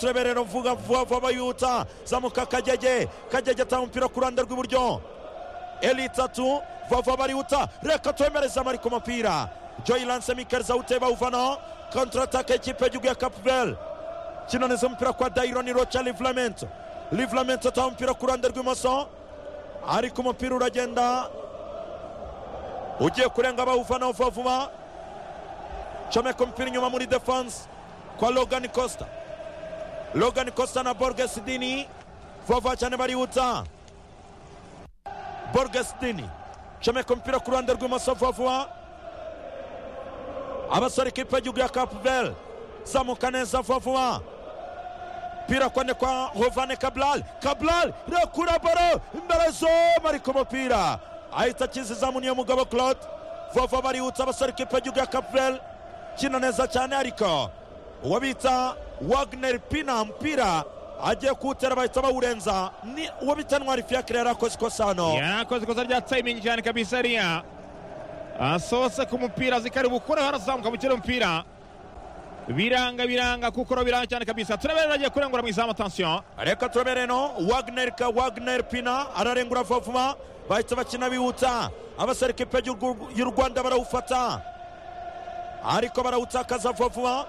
tureberera mvuga vuba vuba abayutsa zamuka kagege kagege atanga umupira ku ruhande rw'iburyo eri itatu vuba vuba barihutsa reka twemereze amari ku mupira joyi lanse mikari zawuteye bawuvanaho kontaratake y'ikipe y'igihugu ya kapuveri kinoneza umupira kwa dayironi roca rivuramento rivuramento atanga umupira ku ruhande rw'imoso ariko umupira uragenda ugiye kurenga bawuvanaho vuba vuba comeka umupira inyuma muri defanse kwa rogani kosita Logan Costa na Borges Dini vuba cyane barihutsa Borges Dini comeka umupira ku ruhande rw'imoso vuba vuba abasore ikipe y'igihugu ya kapuveri zamuka neza vuba vuba umupira kone kwa Hovane Kabral Kabral rekura baro imbere zoma ariko umupira ahita akizizamu niyo mugabo Claude vuba vuba barihutsa abasore ikipe y'igihugu ya kapuveri kina neza cyane ariko uwabita wagneri pina umupira agiye kuwutera bahita bawurenza ni uwo bita ntwari fiyakire yari akoze ikosa hano yarakoze ikosa rya tayimingi cyane kabisa riya asohotse ku mupira azikari bukoreho arazamuka mu kirere umupira biranga biranga kuko ro biranga cyane kabisa turaberera agiye kurengura mu izamu atansiyo reka turabere no wagneri ka wagneri pina ararengura vuba vuba bahita bakina bihuta abasore ikipe y'u- y'u rwanda barawufata ariko barawutakaza vuba vuba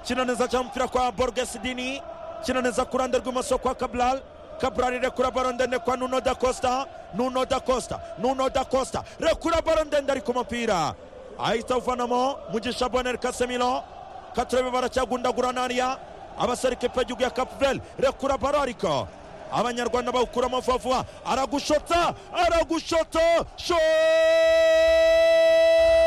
kina neza cyane umupira kwa borges dini kina neza ku ruhande rw'imoso kwa kabral kabral rekura baro ndende kwa nuno da costa nuno da costa nuno da costa rekura baro ndende ari ku mupira ahita awuvanamo mugisha bonel kasemiro katurebe baracyagundagurana hariya abasore ikipe y'igihugu ya kapuveri rekura baro ariko abanyarwanda bawukuramo vuba vuba aragushota aragushota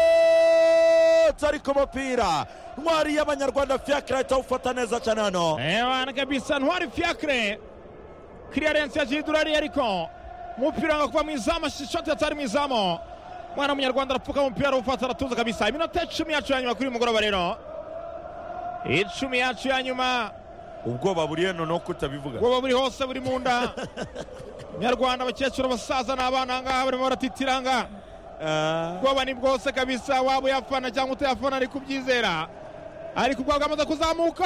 shot ariko umupira ntwari y'abanyarwanda fiakira ahita awufata neza cyane hano ebana kabisa ntwari fiyakire kiriyarensi ya jidurari ariko umupira wanga kuva mu izamu shoti yatari mu izamu umwana w'umunyarwanda arapfuka umupira arawufata aratuza kabisa iminota icumi yacu ya nyuma kuri uyu mugoroba rero icumi yacu ya nyuma ubwoba buriye noneho kutabivuga ubwoba buri hose buri mu nda nyarwanda abakecuru abasaza n'abana aha ngaha barimo baratitiranga ubwoba ni bwose kabisa waba uyafana cyangwa utayafana ariko ubyizera ariko ubwoba bwamaze kuzamuka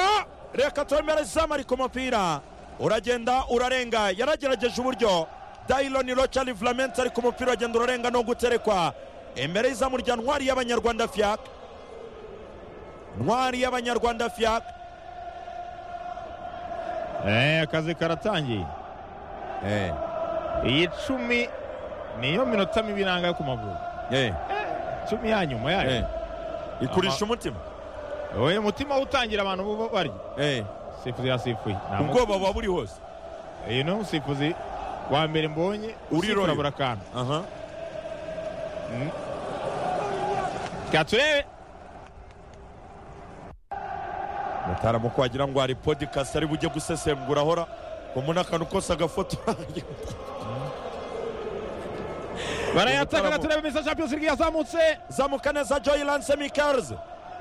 reka twemere izamu ariko umupira uragenda urarenga yaragerageje uburyo dayironi roca rivuramenti ariko umupira uragenda urarenga no guterekwa imbere y'izamu rya ntwari y'abanyarwanda fiyak ntwari y'abanyarwanda fiyak Eh, akazi karatangiye iyi cumi niyo minota mibi nanga ku maguru cumi ya nyuma yayo ikurisha umutima wowe mutima utangira abantu bo barya sifuzi yasifuye Nta mu- ubwoba buba buri hose uyu ni umusifuzi wa mbere mbonye Uriroye. usifura buri akantu reka turebe mutaramuko wagira ngo hari podikasti ari bujye gusesengura ahora umuntu akantu kose agafotora barayatakaga turebe misa champions league yazamutse zamuka neza joyi lanse mikarzi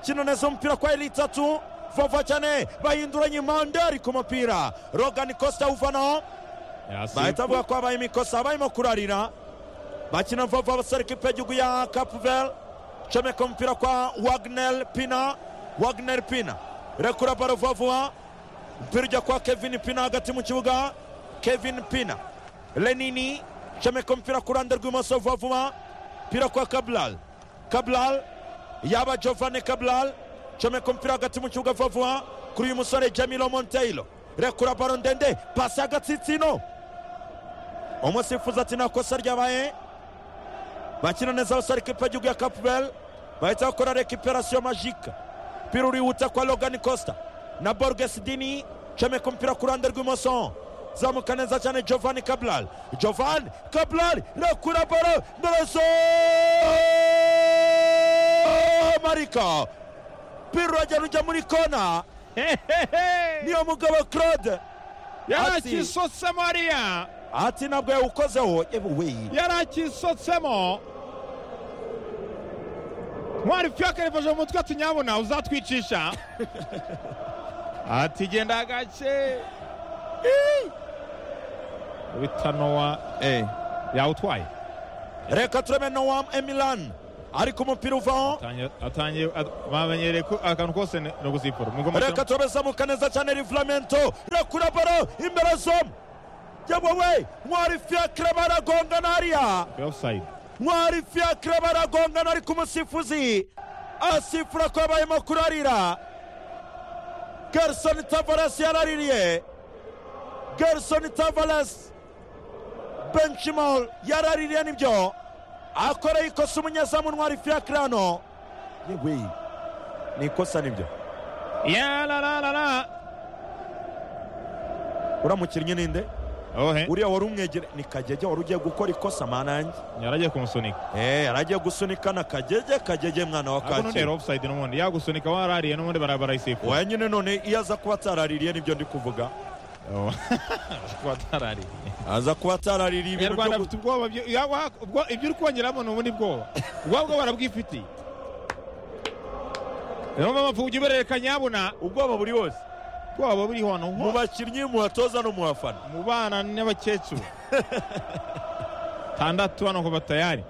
kino neza umupira kwa eri itatu vuba cyane bahinduranye impande ariko umupira rogani kosita awuvanaho bahita bavuga ko habaye imikosa barimo kurarira bakina vuba vuba abasore ikipe y'igihugu ya kapuveri comeka umupira kwa wagneri pina wagneri pina rekura baro vuba vuba umupira ujya kwa kevin pina hagati mu kibuga kevin pina lenini comeka umupira ku ruhande rw'imoso vuba vuba umupira kwa kabral kabral yaba jovane kabral comeka umupira hagati mu kibuga vuba vuba kuri uyu musore jamilo monteiro rekura baro ndende pasi y'agatsitsino umusifuzi ati nta kosa ryabaye bakina neza abasore ikipe y'igihugu ya kapuveri bahita bakora rekiperasiyo majike umupira urihuta kwa rogani costa na borges dini comeka umupira ku ruhande rw'imoso zamuka neza cyane giovanni kabral giovanni kabral rekura baro nderezo marika umupira uragenda ujya muri kona niyo mugabo claude Ati- yarakisotsemo ariya ati ntabwo yawukozeho yewe weyi yarakisotsemo ntwari fiyakare yafashe mu mutwe ati nyabuna uzatwicisha ati genda gake bita nowa yawutwaye reka turebe noam emilan ariko umupira uvaho atangiye bamenyereye ko akantu kose ni ugusipfura reka tube zamuka neza cyane rivuramento rakura baro imbere zomu yewe mwari fiakire baragongana hariya ofusayidi mwari fiakire baragongana ariko umusifuzi asifura ko yabayemo kurarira garisoni tavarasi yaraririye garisoni tavarasi benchimol yaraririye nibyo akoreye ikosa umunyezamu ntwari fiakire hano yewe ni ikosa nibyo yarararara uriya mukinnyi ninde ohe uriya wari umwegere ni kagege wari ugiye gukora ikosa manange yaragiye kumusunika Eh, yaragiye gusunika na kagege kagege mwana wa ariko none kacyiru ofusayidi n'ubundi yagusunika warariye n'ubundi bara- barayisipfura wenyine none iyo aza kuba ataraririye nibyo ndi kuvuga Oh. kuba atarariye aza kuba ataraririye ibintu abanyarwanda byo bafite ubwoba byo- ya- wa- ubwo- ibyo uri kongeramo ni ubundi bwoba ubwoba bwo barabwifitiye niyo mpamvu ujya uberereka nyabuna gu- ubwoba buri wose ubwoba buri hano ho mu bakinnyi mu batoza no mu bafana mu bana n'abakecuru tandatu hano kuva tayari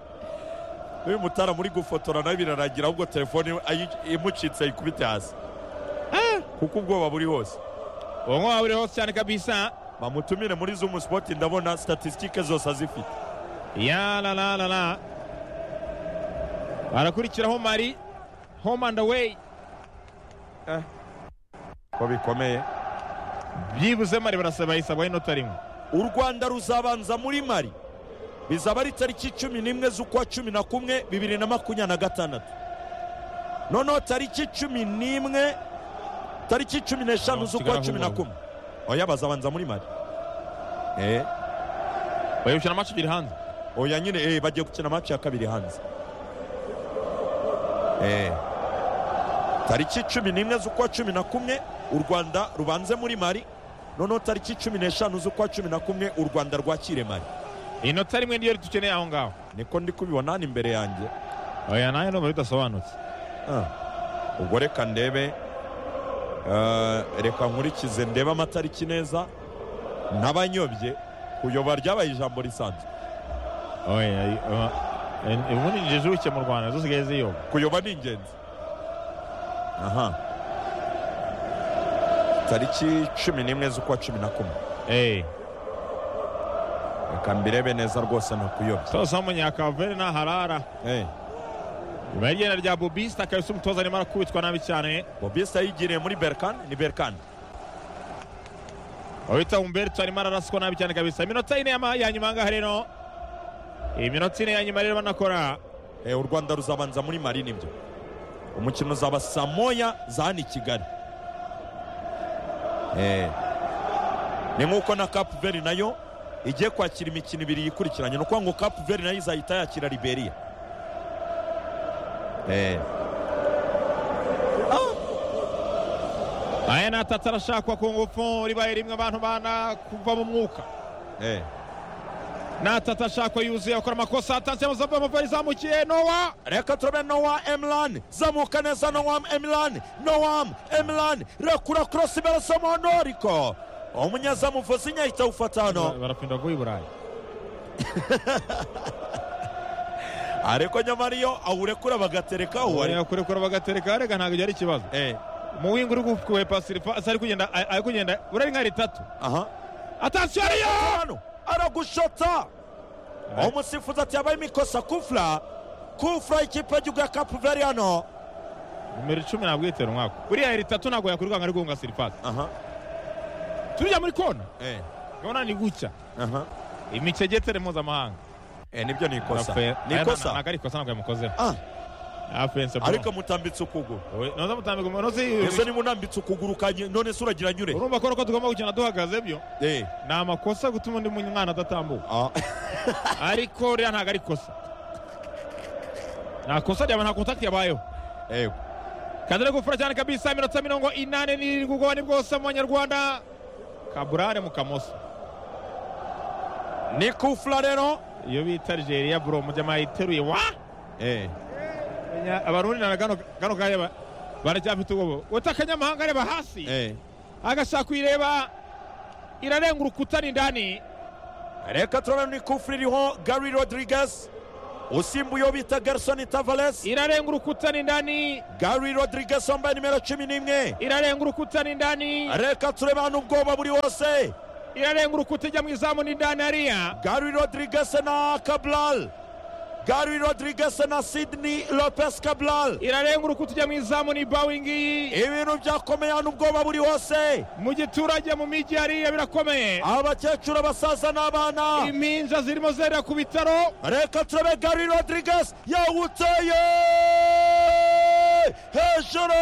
n'uyu mutara muri gufotora nawe biraragira ahubwo telefone ayi- imucitse ayikubite hasi kuko ubwoba buri hose uwo nk'uwa buri hose cyane kabisa bamutumire muri zumu sipoti ndabona statisitike zose azifite ya la la la la barakurikiraho mari home and away ko bikomeye byibuze mari barasaba isabwaho inota rimwe u rwanda ruzabanza muri mari bizaba ari tariki cumi n'imwe z'ukwa cumi na kumwe bibiri na makumyabiri na gatandatu noneho tariki cumi n'imwe tariki cumi n'eshanu z'ukwa cumi na kumwe oya bazabanza muri mari eh, bayikina amacu abiri hanze oya nyine eh, bagiye gukina amaci ya kabiri hanze eh. tariki cumi n'imwe z'ukwa cumi na kumwe u rwanda rubanze muri mari noneho tariki cumi n'eshanu z'ukwa cumi na kumwe u rwanda rwakire mari inota rimwe niyo dukeneye aho ngaho niko ndi kubibona hano imbere yanjye oya nayo numero idasobanutse Ah, ubwo reka ndebe ah, reka nkurikize ndebe amatariki neza n'abanyobye kuyoba ryabaye ijambo risanzwe oya ay- ama- en- ubundi jijuke mu rwanda zisigaye ziyoba kuyoba ni ingenzi aha tariki cumi n'imwe z'ukwa cumi na kumwe eee reka mbirebe neza rwose ntakuyobye sasa umunyakavere naharara Eh, nyuma y'igenda rya bobisita akabisa umutoza arimo arakubitwa nabi cyane bobisa yigiriye muri berkane ni berkane wita humberto arimo araraswa nabi cyane kabisa iminota ine yama- ya nyuma ahangaha rero iminota ine ya nyuma rero banakora Eh, u rwanda ruzabanza muri mari nibyo umukino uzaba saa moya za hano i kigali Eh, ni nk'uko na kapu veri nayo igiye kwakira imikino ibiri yikurikiranye ni ukuvuga ngo kapu veri nayo izahita yakira liberiya Eh, aya ni atatu arashakwa ku ngufu ribaye rimwe abantu bana kuva mu mwuka eh. ni atatu ashakwa yuzuye akora amakosa atanze amazamu y'amavari izamukiye nowa reka turabe nowa emilan zamuka neza nowam emilan nowam emilan rakura korosi barasomono ariko umunyezamu uvuze inyahita awufata hano barapinda vuba i burayi ariko nyamara iyo awurekura bagatereka uwari kurekura bagatereka rega ntabwo byari ikibazo eh. mu wingi uri kuwe pasiri ari kugenda ari kugenda urari nka ritatu aha atansiyo ariyo hano aragushota aho umusifuzi ati yabaye imikosa kufura kufura ikipe y'igihugu ya kapu veri hano nimero icumi ntabwo yitera umwaka buriya ritatu ntabwo yakwirukanka ari guhunga sirifasi aha tujya muri kona eh urabona ni gutya aha imicegeteri mpuzamahanga eh nibyo ni ikosa Afe- ni aya na- ikosa ntabwo ari ikosa ntabwo yamukozeho ah afense ariko mutambitse ukuguru noza mutambika umunozi ese niba unambitse ukuguru kanye none se uragira nyure urumva ko uko tugomba gukina duhagaze byo eh ni amakosa gutuma undi mwana adatambuka ah ariko ririya ntabwo ari ikosa nta kosa ryaba nta kontakiti yabayeho eh kazi ari gufura cyane kabisa iminota mirongo inani n'irindwi ubwo ni bwose mu banyarwanda kaburare mu kamoso ni kufura rero iyo bita nigeria buro mujyama yiteruye wa eh Nya- abarundi na gano gano kanya ba- baracyafite ubwoba wata akanyamahanga areba hasi eh agashaka kuyireba irarenga urukuta ni indani reka turabona ni kufura iriho gary rodriguez usimbuye uwo bita garisoni tavares irarenga urukuta ni ndani gari rodriguez wambaye nimero cumi n'imwe irarenga urukuta ni ndani reka turebe hano ubwoba buri wose irarenga urukuta ijya mu izamu ni ndani hariya gari rodriguez na cabral gari rodriguez na sidney lopez cabral irarenga urukuta ijya mu izamu ni bawe ngiyi ibintu byakomeye hano ubwoba buri hose mu giturage mu mijyi hariya birakomeye abakecuru abasaza n'abana impinja zirimo zerera ku bitaro reka turebe gari rodriguez yawuteye hejuru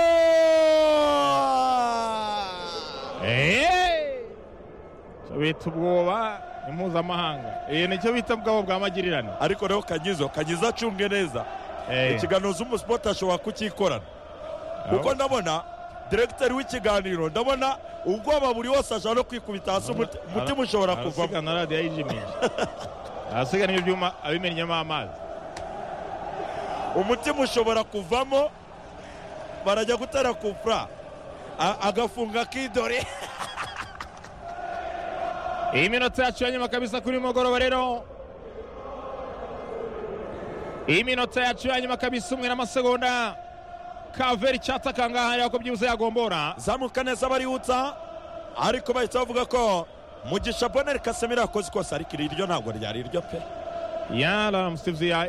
Eh! Icyo bita ubwoba ni mpuzamahanga iyi ni cyo bita ubwabo bwa magirirane ariko rero kanyizo kanyizo acunge neza Eh. ikiganiro umusipoti ashobora kucyikorana kuko ndabona diregiteri w'ikiganiro ndabona ubwoba buri wose ashobora no kwikubita hasi umut- umutima ushobora kuvamo arasigana radiyo yijimisha arasigana ibyuma abimennyemo amazi umutima ushobora kuvamo barajya gutera kupura a- agafunga akidore iyi minota yacu ya nyuma kabisa kuri uyu mugoroba rero iyi minota yacu ya nyuma kabisa umwe n'amasegonda kaveri icyatsi akangaha yako byibuze yagombora zamuka neza barihutsa ariko bahita bavuga ko mugisha boneri kasemiro yakoze ikosa ariko iri ryo ntabwo ryari iryo pe yara musifuzi ya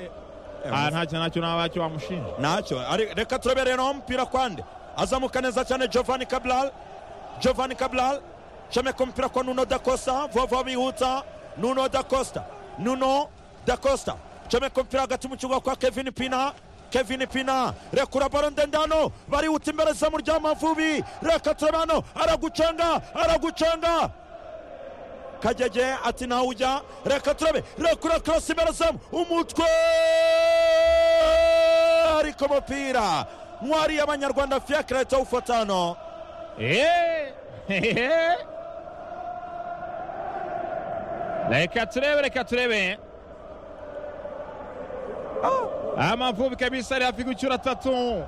aha nta kintu nacyo naba cyo wamushinja ntacyo ari- reka turebe rero aho umupira kwande azamuka neza cyane giovanni cabral giovanni cabral comeka umupira kwa nuno da costa vova bihuta nuno da costa nuno da costa comeka umupira hagati mu kibuga kwa kevin pina kevin pina rekura baro ndende hano barihuta imbere zamu ry'amavubi reka turebe hano aragucenga aragucenga kagege ati ntawe ujya reka turabe rekura korosi imbere zamu umutwe ariko umupira ntwari y'abanyarwanda fiakre ahita awufata hano eee hehehe reka turebe reka turebe amavubi kabisa ari hafi gucyura atatu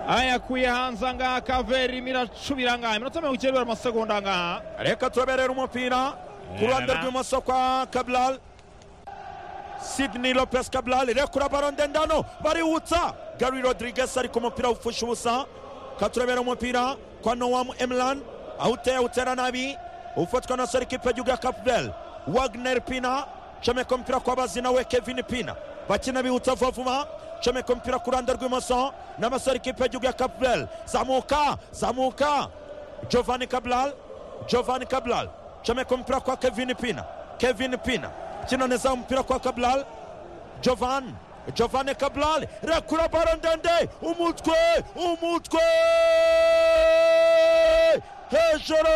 ayakuye hanze angaha kaveri miracubira ngaha iminota mirongo icyenda ibiri amasegonda ngaha reka turabe rero umupira ku ruhande rw'imoso kwa kabral sidney lopez kabral rekura baro ndende hano bariwutsa gary rodriguez ariko umupira ufusha ubusa katurebera umupira kwa noam emlan awuteye awutera nabi ufatwa na sore ikipe y'igihugu ya kapubel wagner pina comeka umupira kwa bazi nawe kevin pina bakina bihutsa vuba vuba comeka umupira ku ruhande rw'imoso n'amasore ikipe y'igihugu ya kapubel zamuka zamuka Giovanni Cabral Giovanni Cabral chameka mpira kwa Kevin Pina Kevin Pina kina neza mpira kwa Cabral Giovanni Giovanni Cabral rekura baro ndende umutwe umutwe hejuru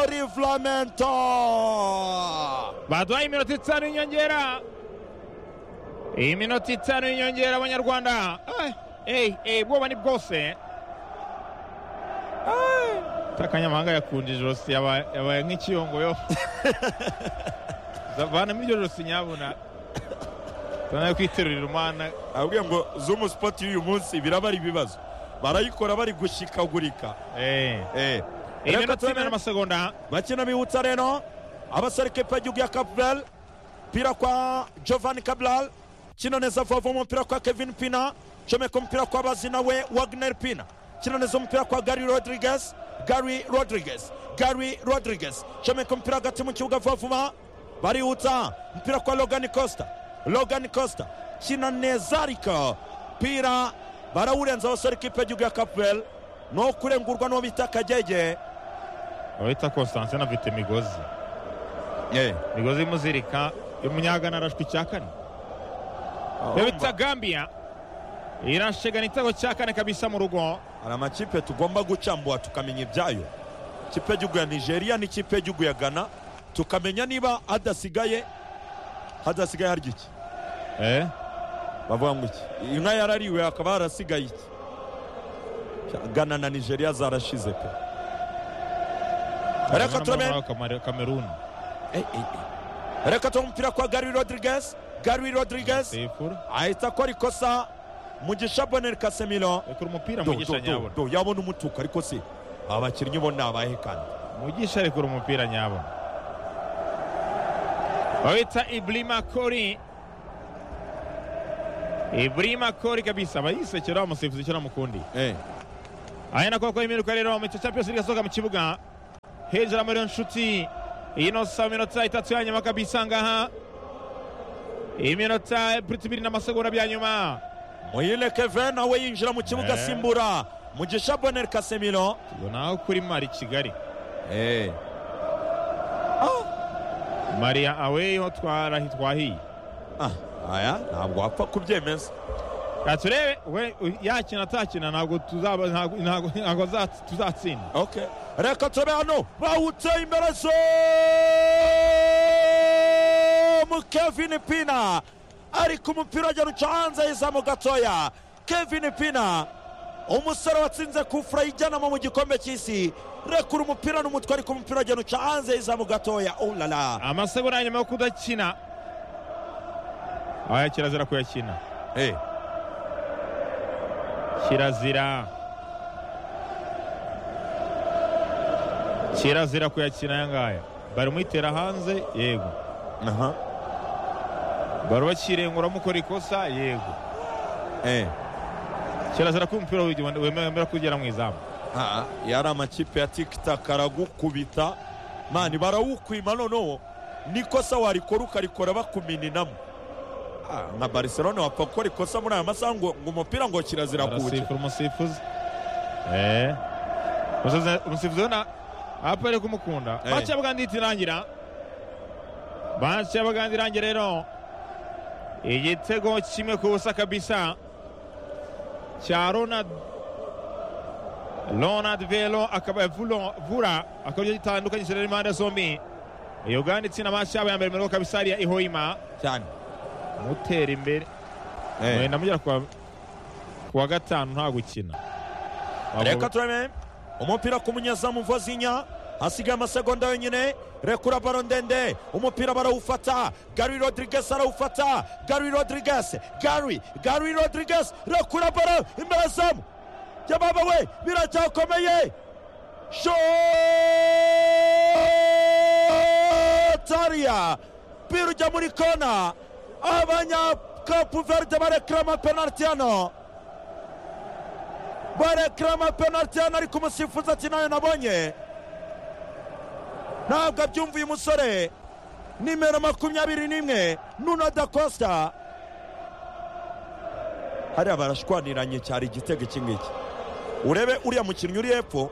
rivlamento baduhaye iminota itanu y'inyongera iyi minota itanu y'inyongera abanyarwanda eyi eyi ubwoba ni bwose takanyamahanga yakunje ijosi yaba- yabaye nk'ikiyongoyo zavanamo iryo josi nyabuna tanaye kwiterurira umwana abwiye ngo zumu sipoti y'uyu munsi biraba ari ibibazo barayikora bari gushikagurika Eh, eh. iyi Reka minota imwe turebe- n'amasegonda bakina bihutsa rero abasore ikipe y'igihugu ya kapubel pira kwa giovanni kabral kino neza vuba vuba umupira kwa kevin pina comeka umupira kwa bazi nawe wagner pina kino neza umupira kwa gary rodriguez gary rodriguez gary rodriguez comeka umupira hagati mu kibuga vuba vuba barihutsa umupira kwa logan costa logan costa kina neza ariko pira barawurenza abasore ikipe y'igihugu ya kapubel ni uwo kurengurwa n'uwo bita kagege abita constance anafite imigozi imigozi imuzirika umunyagana arashwa icya kane bita gambia irashegana igitego cya kane kabisa mu rugo hari amakipe tugomba gucambura tukamenya ibyayo ikipe y'igihugu ya nigeria n'ikipe y'igihugu ya ghana tukamenya niba hadasigaye hadasigaye harya iki bavuga ngo iki inka yarariwe hakaba harasigaye iki ghana na nigeria zarashize pe reka turebe kameruni Eh, eh, eh. reka turebe umupira kwa gary rodriguez gary rodriguez sifuru ahita akora ikosa mugisha boneri kasemiro reka umupira Do, mugisha do, do, nyabona do, yabona umutuku ariko se abakinnyi bo ni abahe kandi mugisha reka umupira nyabona bawita iblima kori Ibrahima Kori kabisa bayisekera umusifuzi cyangwa mukundi Eh, aya nako bakora iminuka rero mu cyo Champions League asohoka mu kibuga hejuru muri nshuti ino saa minota itatu ya nyuma kabisa ngaha iminota ibiri n'amasegonda bya nyuma muyile keve nawe yinjira mu kibuga Eh. asimbura mugisha bonel kasemiro tubona aho kuri mari kigali Eh. Ah, mariya aweho twarahi twahiye ah, aya ntabwo wapfa kubyemeza Reka turebe we u- yakina atakina ntabwo tuzaba ntabwo- ntabwo ntabwo aza- tuzatsinda okay. reka tube hano bahutse imbere zo mu kevin pina ariko umupira agera uca hanze yizamu gatoya kevin pina umusore watsinze kufura ijyanamo mu gikombe cy'isi rekura umupira n'umutwe ariko umupira agera uca hanze yizamu gatoya ulala amasegonda ya nyuma yo kudakina aya kirazira kuyakina hey. kirazira kirazira kuyakina aya ngaya bari muyitera hanze yego Aha. bari bakirengura mukora ikosa yego Eh. kirazira ko umupira wege- wemera kugera mu izamu Ah, yari amakipe ya tikitaka aragukubita mani barawukwima noneho n'ikosa warikora ukarikora bakumininamo Ah, nka barcelona wapfa gukora ikosa muri aya masaha ngo ngo umupira ngo kirazira kuwukina arasifura umusifuzi Eh. Umusifuzi- umusifuzi ubona apa ari kumukunda Eh. match y'abaganda ihita irangira match y'abaganda irangira rero igitego kimwe ku busa kabisa cya ronald ronald velo akaba vulo vura akaba aricyo gitandukanye kirere impande zombi uganda itsinda match yabo ya mbere mirongo kabisa ari iya ihoima cyane mutera imbere Eh. mwenda mugera kuwa kuwa gatanu nta gukina reka turebe umupira ku munyezamu vozinya hasigaye amasegonda yonyine rekura baro ndende umupira barawufata gary rodriguez arawufata gary rodriguez gary gary rodriguez rekura baro imbere zamu jababa we biracyakomeye shotariya umupira ujya muri kona abanyakapu verde barekrama penaliti hano barekrama penaliti hano ariko umusifuzi ati nayo nabonye ntabwo abyumva uyu musore nimero makumyabiri n'imwe nuno da costa hariya barashwaniranye cyari igitego iki ngiki urebe uriya mukinnyi uri hepfo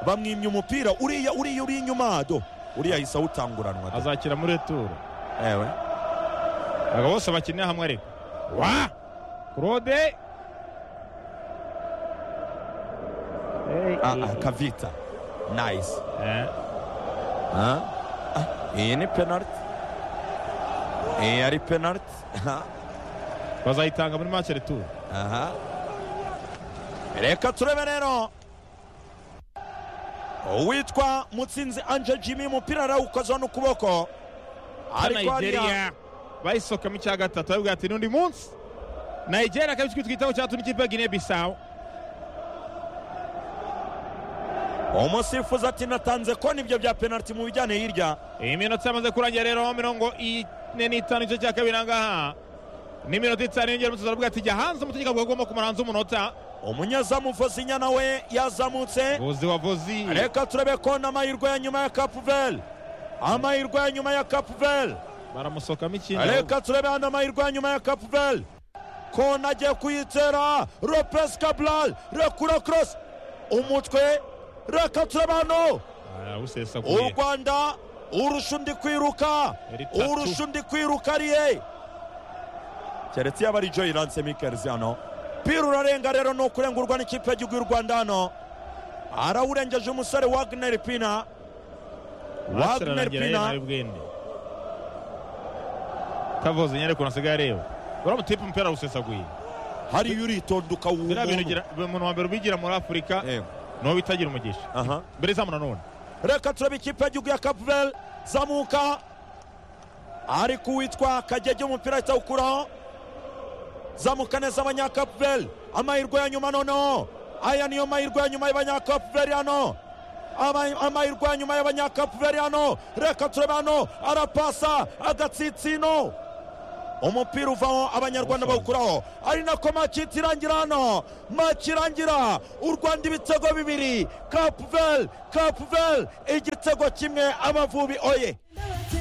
bamwimye umupira uriya uriya uri inyuma do uriya ahise awutanguranwa do. azakira muri returu ewe aba bose bakinira hamwe ariko wa claude ah, ah, kavita nice Eh, Ah, ah, iyi ni penaliti iyi ari penaliti aha bazayitanga muri match returu aha reka turebe rero uwitwa mutsinzi anje jimi umupira arawukozeho n'ukuboko ariko hariya nigeria bayisohokamo icya gatatu bavuga ati n'undi munsi nigeria akaba ikitwa igitego cya tuni kipe gine bisawu umusifuzi ati natanze ko nibyo bya penaliti mu bijyane hirya iminota yamaze kurangira rero mirongo ine n'itanu igice cya kabiri ahangaha n'iminota itanu yongera umutoza aravuga ati jya hanze umutegeko avuga agomba kumara hanze umunota umunyezamu vozinya nawe yazamutse vuzi wa vuzi reka turebe ko n'amahirwe ya nyuma ya kapuvel amahirwe ya nyuma ya kapuvel baramusohokamo ikindi reka turebe hano amahirwe ya nyuma ya kapuvel kona agiye kuyitera lopez cabral rekura cross umutwe reka turebe hano u awusesaguye rwanda urusha undi kwiruka Ritatu. urusha undi kwiruka ariye keretse yaba ari joyi ranse mikelzi hano pira urarenga rero ni ukurengurwa n'ikipe y'igihugu y'u rwanda hano arawurengeje umusore wagner pina Master Wagner arangira Pina. yari ari bwende kavuze nyine ukuntu asigaye areba baramutipa umupira awusesaguye hariyo uritonda biriya bintu ukawumuntu ugira- umuntu wa mbere ubigira muri afurika Eh, niwo bitagira umugisha aha mbere zamu nanone reka turebe ikipe y'igihugu ya kapuvel zamuka ariko uwitwa kagege umupira ahita awukuraho zamuka neza abanyakapuvel amahirwe ya nyuma noneho aya niyo mahirwe ya nyuma y'abanyakapuvel hano Ama- amahirwe ya nyuma y'abanyakapuvel hano reka turebe hano arapasa agatsitsino umupira uvaho abanyarwanda bawukuraho ari nako maci irangira hano maci irangira u rwanda ibitego bibiri kapuveri kapuveri igitego kimwe amavubi oye